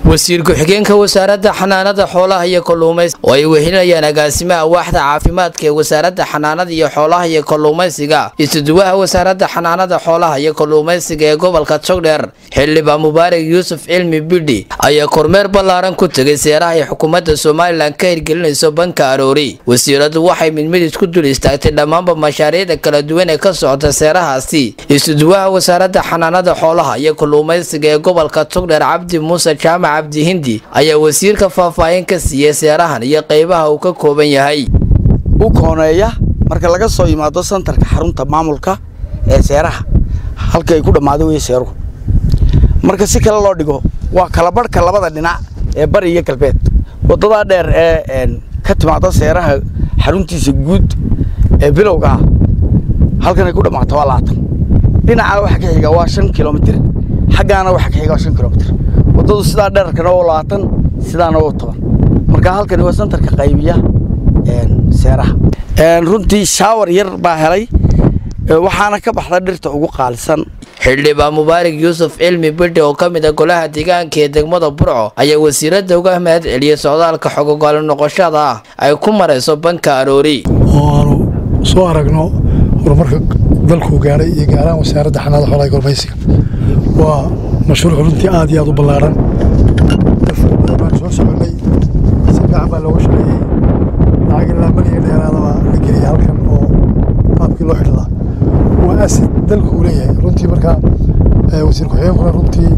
wasiir ku-xigeenka wasaaradda xanaanada xoolaha iyo kalluumaysiga oo ay wehelinayaan agaasimaha waaxda caafimaadka ee wasaaradda xanaanada iyo xoolaha iyo kalluumaysiga isuduwaha wasaaradda xanaanada xoolaha iyo kalluumaysiga ee gobolka jogdheer xildhibaan mubaarak yuusuf cilmi bidhi ayaa kormeer ballaaran ku tegay seeraha ay xukuumadda somalilan ka hirgelinayso banka aroori wasiiradu waxay mid mid isku dul istaagtay dhammaanba mashaariicda kala duwan ee ka socota seerahaasi isuduwaha wasaaradda xanaanada xoolaha iyo kalluumaysiga ee gobolka jogdheer cabdi muuse jaamac cabdi hindi ayaa wasiirka faahfaahin ka siiyey seerahan iyo qaybaha uu ka kooban yahay u kooneeya marka laga soo yimaado santarka xarunta maamulka ee seeraha halka ay ku dhammaado wey seeruhu marka si kale loo dhigo waa kalabarhka labada dhinac ee bari iyo galbeed waddadaa dheer ee ka timaada seeraha xaruntiisa guud ee bilowga ah halkan ay ku dhammaato waa labaatan dhinacaa waxa ka xiga waa shan kilomitir xaggaana waxa ka xiga waa shan kilomitir waddadu sidaa dherarkana waa labaatan sidaana waa toban marka halkani waa santarka qaybiya seeraha runtii shaawar yar baa helay waxaana ka baxda dhirta ugu qaalisan xildhibaan mubaarak yuusuf cilmi bidhi oo ka mid a golaha deegaanka ee degmada burco ayaa wasiiradda uga mahad celiyey socdaalka xogogaalo noqoshada ah ay ku marayso banka aroori oo aanu soo aragno horumarka dalkuu gaadhay iyo gaaraan wasaaradda xanaada xoolaha kalmaysiga waa mashruuc runtii aad iyo aad u ballaaran badan baan soo soconay si fiican baa looga shaqeeyey lacag ilaa malyan dheeraada baa la geliyay halkan oo qaabkii loo xidhlaa waa asid dalku uu leeyahay runtii markaa wasiir ku-xigeenkuna runtii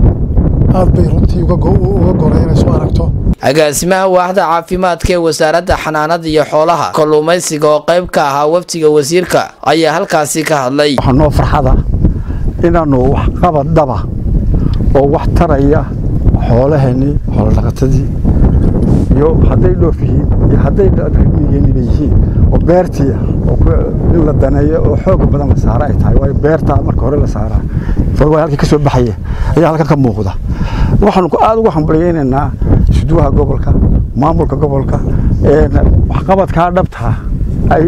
aad bay runtii uga goray inay soo aragto agaasimaha waaxda caafimaadka ee wasaaradda xanaanada iyo xoolaha kalluumaysiga oo qayb ka ahaa waftiga wasiirka ayaa halkaasi ka hadlay waxaa noo farxada inaannu wax qabad dhaba oo wax taraya xoolaheennii xoolodhaqatadii iyo hadday dhoof yihiin iyo hadday rimiyihiin inay yihiin oo beertii in la daneeyo oo xooga badan la saara ay tahay waayo beertaa marka hore la saaraa waa halkii ka soo baxaya ayaa halkan ka muuqda waxaanu aad ugu hambalyaynaynaa isuduwaha gobolka maamulka gobolka waxqabadkaa dhabtaa ay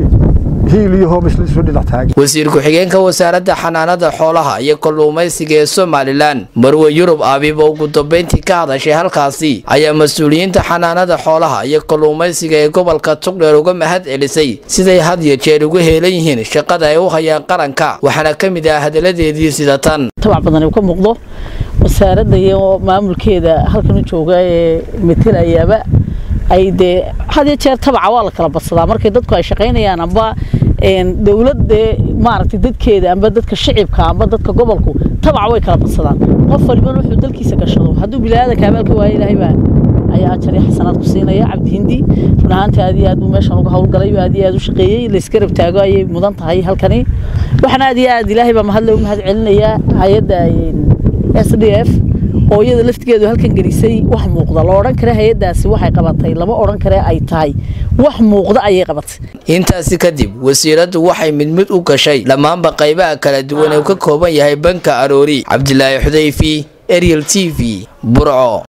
wasiir ku-xigeenka wasaaradda xanaanada xoolaha iyo kalluumaysiga ee somalilan marwe yurub abiib oo ugu dambeyntii ka hadashay halkaasi ayaa mas-uuliyiinta xanaanada xoolaha iyo kalluumaysiga ee gobolka tugdheer uga mahad celisay siday had iyo jeer ugu heelan yihiin shaqada ay u hayaan qaranka waxaana ka mid ah hadaladeedii sida tan tabac badan uu ka muuqdo wasaaradda iyo maamulkeeda halkan u jooga ee matelayaaba ay dee had iyo jeer tabaca waa la kala badsadaa markay dadku ay shaqaynayaan amba dowladde maaragtay dadkeeda amba dadka shicibka amba dadka gobolku tabaca way kala badsadaan qof walibana wuxuu dalkiisa gashado hadduu bilaadanka abaalka waayo ilaahay baa ayaa ajar iyo xasanaad ku siinaya cabdi hindi run ahaantii aad iyo aad buu meeshan uga howlgalay aad iyo aad u shaqeeyey laysgarab taago ayay mudan tahay halkani waxaana aad iyo aad ilaahay baa mahad loogu mahad celinayaa hay-adda s d f oo iyada laftigeedu halkan gelisay wax muuqda la odhan kare hay-addaasi waxay qabatay lama odhan kare ay tahay wax muuqda ayay qabatay intaasi kadib wasiiraddu waxay mid mid u gashay dhammaanba qaybaha kala duwan ee uu ka kooban yahay banka aroori cabdilaahi xudayfi ariel t v burco